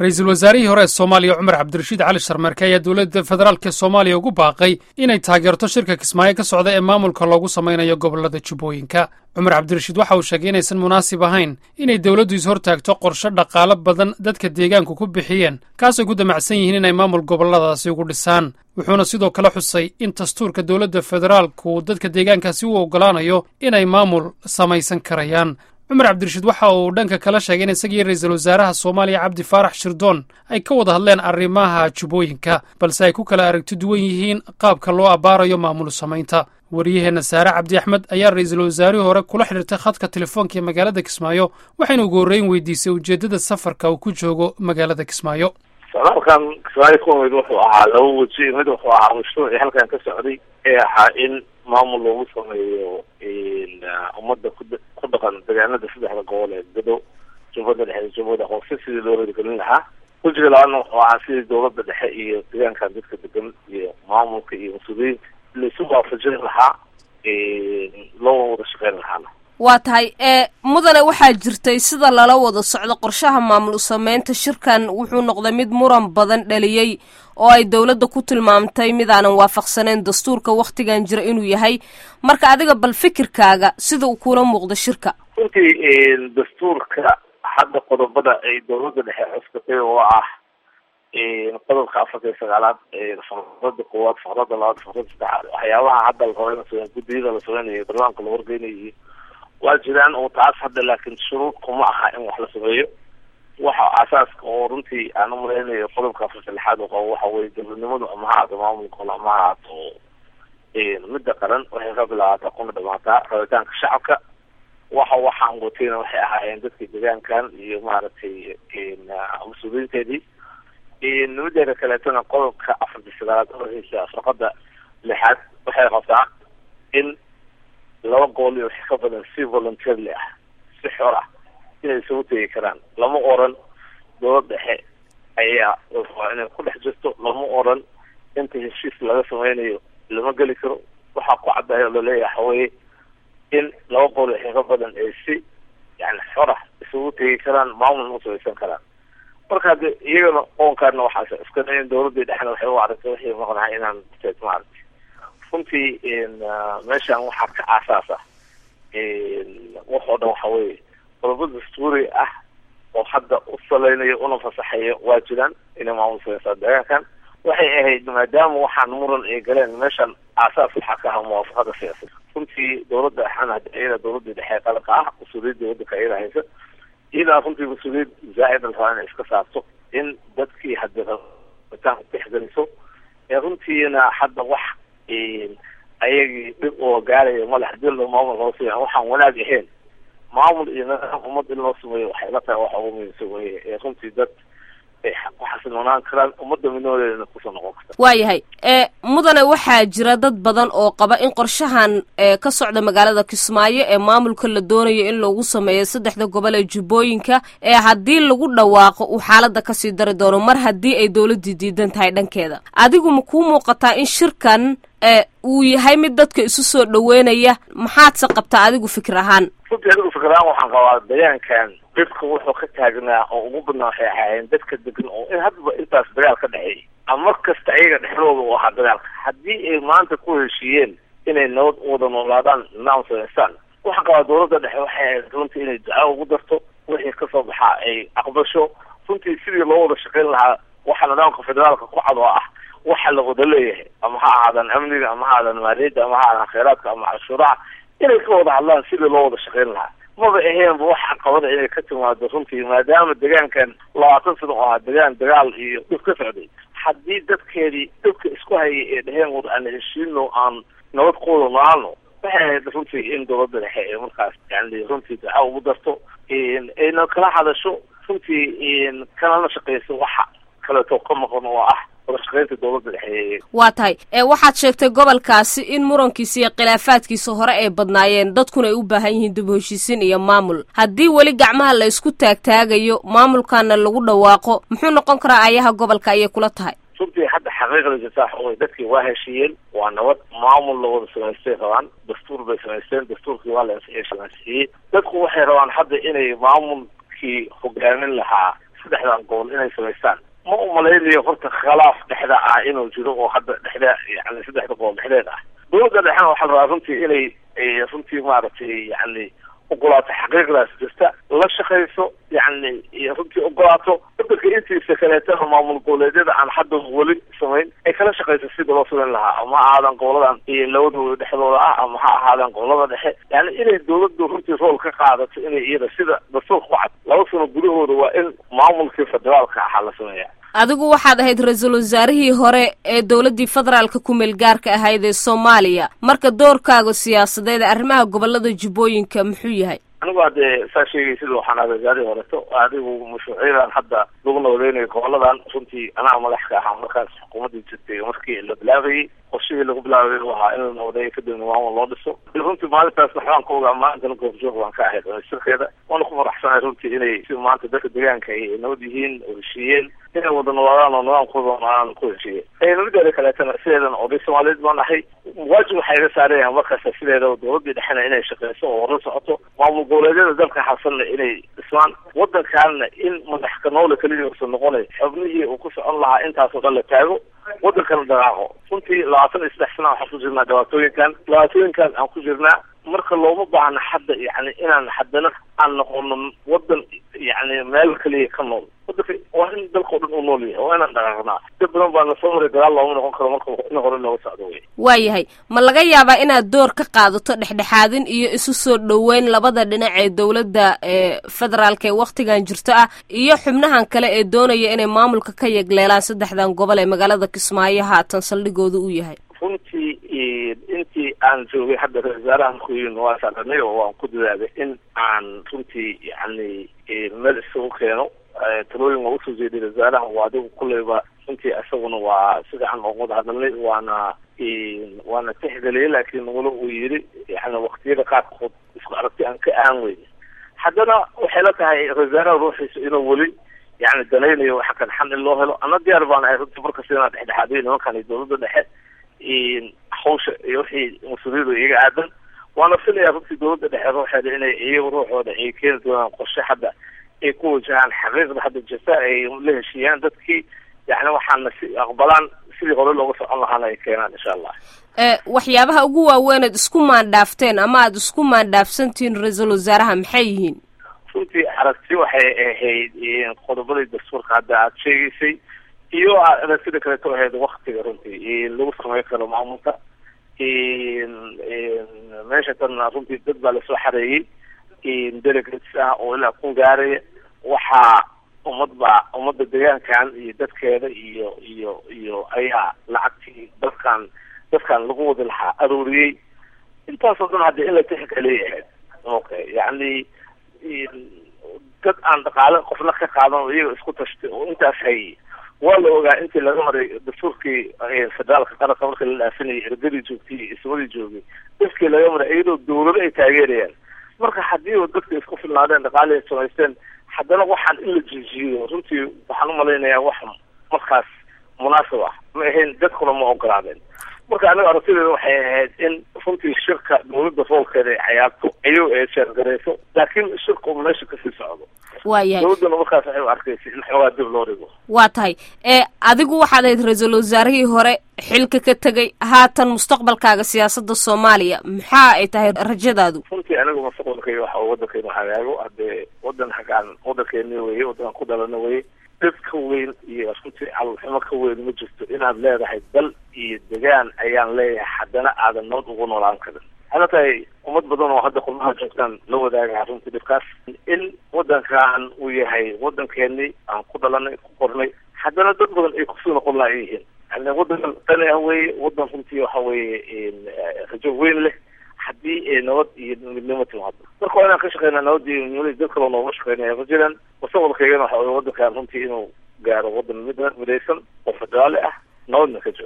ra-iisul wasaarihii hore ee soomaaliya cumar cabdirashiid cali sharmeerke ayaa dowladda federaalk ee soomaaliya ugu baaqay inay taageerto shirka kismaayo ka socda ee maamulka loogu samaynayo gobollada jubbooyinka cumar cabdirashiid waxa uu sheegay inaysan munaasib ahayn inay dowladdu is-hortaagto qorshe dhaqaalo badan dadka deegaanku ku bixiyeen kaasay ku damacsan yihiin inay maamul gobolladaasi ugu dhisaan wuxuuna sidoo kale xusay in dastuurka dowladda federaalku dadka deegaankaasi u oggolaanayo inay maamul samaysan karayaan cumar cabdirashiid waxa uu dhanka kala sheegay in isagii ra-iisul wasaaraha soomaaliya cabdi faarax shirdoon ay ka wada hadleen arrimaha jubbooyinka balse ay ku kala aragti duwan yihiin qaabka loo abbaarayo maamul samaynta wariyaheenna saare cabdi axmed ayaa ra-iisul wasaarihii hore kula xidhiirtay khadka telefoonka ee magaalada kismaayo waxayna ugu horreyn weydiisay ujeeddada safarka uu ku joogo magaalada kismaayo socdaalkan kismaayo ku mid wuxuu ahaa laba weji mid wuxuu ahaa mashruucii halkan ka socday ee ahaa in maamul loogu sameeyo ummadda ku ku dhaqan deegaanada saddexda gobol ee gado jubbada dhexe iyo jubbada hoose sidii loo horigelin lahaa wejiga labaadna wuxuu ahaa sidii dowladda dhexe iyo deegaankan dadka degan iyo maamulka iyo mas-uuliyiinta laisu waafajin lahaa loo wada shaqeyn lahaana waa tahay ee mudane waxaa jirtay sida lala wada socdo qorshaha maamul sameynta shirkan wuxuu noqday mid muran badan dhaliyey oo ay dowladda ku tilmaamtay mid aanan waafaqsaneyn dastuurka wakhtigan jira inuu yahay marka adiga bal fikirkaaga sida uu kula muuqdo shirka runtii dastuurka hadda qodobada ay dowladda dhexe cuskatay oo ah qodobka afarta iyo sagaalaad faqrada koowaad faqrada labaad faqrada saddexaad waxyaabaha hadda la raba in guddiyada la sameynayo barlamaanka la wargeynayo waa jiraan oo taas hadda laakiin shuruud kuma aha in wax la sameeyo waxa asaaska oo runtii aan umalaynayo qodobka afarta lixaad oo qabo waxa weye dowladnimadu ama ha ahaato maamulka ama ha ahaato midda qaran waxay ka bilaabataa kuna dhamaataa rabitaanka shacabka waxa waxaan watayna waxay ahaayeen dadka deegaankan iyo maaragtay mas-uuliyiinteedii mideeda kaleetona qodobka afarta sagaalaad ohiisa farqada lixaad waxay qabtaa in laba gool iyo wixii ka badan si volunteerly ah si xor ah inay isugu tegi karaan lama oran dowlad dhexe ayaa rabaa inay ku dhex jirto lama oran inta heshiis laga sameynayo lama geli karo waxaa ku caddahay oo laleeyahay waxaweye in laba gool wixii ka badan ay si yani xor ah isugu tegi karaan maamulna usamaysan karaan marka hade iyagana qoonkaana waxaas iska dayan dowladii dhexna waxay u aragtay waxay maqnahay inaan maaragtay runtii meeshan waxaa ka aasaas ah waxoo dhan waxa weye qodobo dastuuri ah oo hadda u salaynayo una fasaxayo waa jiraan inay maamul sameysaa deegaankan waxay ahayd maadaama waxaan muran ay galeen meeshan aasaas waxaa ka aha muwaafaqada siyaasad runtii dowladda axana iyada dowladii dhexe qaranka ah mas-uuliyadda wadanka iyada haysa iyadaa runtii mas-uuliyad zaa-id la rabaa inay iska saarto in dadkii haddi rabitaanka tixgeliso ee runtiina hadda wax ayagii dhib oo gaaraya male hadii loo maamul loo sameya waxaan wanaag ahayn maamul iyo nidaam ummad in loo sameeyo waxay la tahay waxa ugu muhiimsan weye ee runtii dad ay ku xasilnoonaan karaan ummadda midnoodeedana kusoo noqon karta waayahay ee mudane waxaa jira dad badan oo qaba in qorshahan ee ka socda magaalada kismaayo ee maamulka la doonayo in lagu sameeyo saddexda gobol ee jubbooyinka ee haddii lagu dhawaaqo uu xaaladda kasii dari doono mar haddii ay dowladdii diidan tahay dhankeeda adigu ma kuu muuqataa in shirkan ee uu yahay mid dadka isu soo dhaweynaya maxaadse qabtaa adigu fikir ahaan runtii adigu fikir ahaan waxaan qabaa deegaankan dhibka wuxuu ka taagnaa oo ugu badnaa waxay ahaayeen dadka degan oo in haddaba intaas dagaal ka dhexeeyay ama mar kasta ayaga dhexdooda u ahaa dagaalka haddii ay maanta ku heshiiyeen inay nabad wada noolaadaan nidaam samaystaan waxaan qabaa dowladda dhexe waxay ahayd runtii inay duca ugu darto wixii kasoo baxaa ay aqbasho runtii sidii loo wada shaqeyn lahaa waxa nidaamka federaalka ku cad oo ah waxa la wada leeyahay ama ha ahaadaan amniga ama ha ahaadaan maaliyadda ama ha ahaadaan kheyraadka ama canshuuraha inay ka wada hadlaan sidii loo wada shaqeyn lahaa maba aheenba wax caqabada inay ka timaado runtii maadaama deegaankan labaatan sano oo ahaa degaan dagaal iyo dhib ka socday haddii dadkeedii dhibka isku hayay ee dheheen wada aan heshiino aan nabad ku wada noaalno waxay ahayd runtii in dowladda dhexe ee markaas yani runtii duca ugu darto ayna kala hadasho runtii kanala shaqeyso waxa kaleeto ka maqan oo ah wadashaqeynta dowladda dhexe waa tahay ee waxaad sheegtay gobolkaasi in murankiisa iyo khilaafaadkiisa hore ay badnaayeen dadkuna ay u baahan yihiin dib u heshiisiin iyo maamul haddii weli gacmaha la isku taagtaagayo maamulkaana lagu dhawaaqo muxuu noqon karaa ayaha gobolka ayay kula tahay runtii hadda xaqiiqda jirta waxa wey dadkii waa heshiiyeen waa nabad maamul la wada samaystay rabaan dastuur bay samaysteen dastuurkii waa la ansixiyey dadku waxay rabaan hadda inay maamulkii hogaamin lahaa saddexdan gobol inay samaystaan ma umalaynayo horta khilaaf dhexda ah inuu jiro oo hadda dhexda yani saddexda gobol dhexdeed ah dowladda dhexena waxaa la rabaa runtii inay runtii maaragtay yani ogolaato xaqiiqdaas jirta la shaqayso yani runtii ogolaato wadanka intiisa kaleetana maamul goboleedyada aan hadda weli samayn ay kala shaqayso sida loo samayn lahaa ama ha ahaadaan goboladan iyo labadooda dhexdooda ah ama ha ahaadaan gobolada dhexe yani inay dowladdu runtii rool ka qaadato inay iyada sida dastuurka ku cad laba sano gudahooda waa in maamulkii federaalka ahaa la sameeya adigu waxaad ahayd ra-iisul wasaarihii hore ee dowladdii federaalka ku-meel gaarka ahayd ee soomaaliya marka doorkaaga siyaasadeed arrimaha gobolada jubbooyinka muxuu yahay anigu hadee saa sheegay sida waxaan ahaa wasaarihii horeto adigu mashruucyadan hadda lagu nabadeynayo goboladan runtii anaa madax ka ahaa markaas xukuumaddii jirtay markii la bilaabayay qorshihii lagu bilaabay u ahaa in la nabadeeyo kadibna maamul loo dhiso runtii maalintaas waxbaan ka ogaa maalintana goobjoog waan ka ahayd sirkeeda waana ku faraxsanahay runtii inay si maanta dadka deegaanka ay nabad yihiin oo heshiiyeen inay wada noolaadaan oo nidaamkooda aan ku heshiiyeen nabadeeda kaleetana sideedan oday soomaaliyeed baan ahay waajib waxaa iga saaraya markaas sideeda dowladii dhexena inay shaqeyso oo la socoto maamul goboleedyada dalka xasanna inay dhismaan wadankaana in madax kanoole keliya usan noqonay xubnihii uu ku socon lahaa intaasoo dhan la taago wadankana dhaqaaqo runtii labaatan iyo saddex sana waxaan ku jirnaa dhibaatooyinkan dhibaatooyinkan aan ku jirnaa marka looma baahna hadda yani inaan haddana aan noqono wadan yani meel keliya ka nool wadanka waa in dalka o dhan uu nool yahay waa inaan dhaqaaqnaa dad badan baa nasoo maray dagaal looma noqon karo marka in hore looga socdo wey waayahay ma laga yaabaa inaad door ka qaadato dhexdhexaadin iyo isu soo dhoweyn labada dhinac ee dowladda ee federaalka ee waktigan jirto ah iyo xubnahan kale ee doonaya inay maamulka ka yegleelaan saddexdan gobol ee magaalada kismaayo haatan saldhigooda uu yahay runtii intii aan joogay hadda ra-isul wasaaraha markuyin waa saaranay oo waan ku dadaaday in aan runtii yani meel isugu keeno talooyin waa usoo jeeday ra-isul wasaaraha waa adigu kulleyba runtii isaguna waa si fiican ooga wada hadalnay waana waana tixgeliyay laakiin walo uu yidhi yani waktiyada qaarkood isku aragti aan ka aan weyn haddana waxay la tahay ra-isul wasaaraha ruuxiisa inuu weli yani danaynayo waxa kan xan in loo helo ana diyaar baan ahay runtii markasta inaan dhexdhexaadiyo nimankan iyo dowladda dhexe hawsha iyo wixii mas-uuliyadu iyaga aadan waana filaya runtii dowladda dhexe ruuxeeda inay iyaga ruuxooda ay keeni doonaan qorshe hadda ay ku wajahaan xaqiiqda hadda jirta ay la heshiiyaan dadkii yani waxaana si aqbalaan sidii hore looga socon lahaana ay keenaan insha allah waxyaabaha ugu waaweyn aad isku maandhaafteen ama aada isku maandhaafsantihiin ra-iisul wasaaraha maxay yihiin runtii aragti waxay ahayd qodobadii dastuurka hadda aada sheegaysay iyo aragtida kaleeto ahayd waktiga runtii lagu sameyn karo maamulka meesha tanna runtii dad baa lasoo xareeyey delegates ah oo ilaa kun gaaraya waxaa ummad baa ummadda deegaankan iyo dadkeeda iyo iyo iyo ayaa lacagtii dadkan dadkan lagu wadi lahaa arooriyey intaasoo dhan hadda in la tixgeliya ahayd okay yani dad aan dhaqaale qofna ka qaadan oo iyaga isku tashtay oo intaas hayay waa la ogaa intii laga maray dastuurkii federaalka qaranka marka la dhaafinayay ergadii joogtay iyo ismadii joogay dadkii laga maray iyadoo dawlado ay taageerayaan marka haddii dadka isku filnaadeen dhaqaali ay samaysteen haddana waxaan in la jijiyo runtii waxaan umalaynayaa wax markaas munaasib ah ma ahayn dadkuna ma ogolaadeen marka aniga aragtideeda waxay ahayd in runtii shirka dawladda roolkeeda ay cayaarto ayago ay sheergarayso laakiin shirka uu meesha kasii socdo waayahay dawladdana markaas waxay u arkaysay in xoogaa dib loo dhigo waa tahay ee adigu waxaad ahayd ra-iisul wasaarihii hore xilka ka tegay haatan mustaqbalkaaga siyaasadda soomaaliya maxaa ay tahay rajadaadu runtii anigu mustaqbalkayga waxa wadankaynu hagaago haddee wadan hagaan wadankeeni weye wadankan ku dhalana weye dad ka weyn iyo runtii calolxumo ka weyn ma jirto inaad leedahay dal iyo degaan ayaan leeyahay haddana aadan nabad ugu noolaan karin waxay la tahay ummad badan oo hadda qurmaha joogtaan la wadaagaa runtii dhibkaas in wadankan uu yahay wadankeeni aan ku dhalanay ku qornay haddana dad badan ay kusoo noqon laha yihiin yani wadan qani ah weye wadan runtii waxa weye rajo weyn leh haddii nabad iyo midnimo timaado marka waa inaan ka shaqeynaa nabad iyo midnimada dad kaloo nooga shaqeynaya ma jiraan mustaqbalkaygana waxa weye wadankan runtii inuu gaaro wadan mid midaysan oo federaali ah nabadna ka jiro